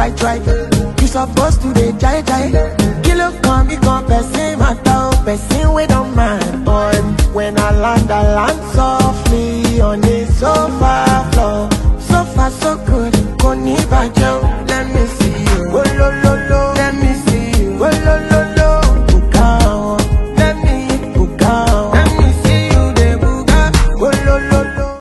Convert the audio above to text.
try try. You supposed to dey jai jai. Kilo come become person matter, oh, person we don't mind. Boy, when I land, I land so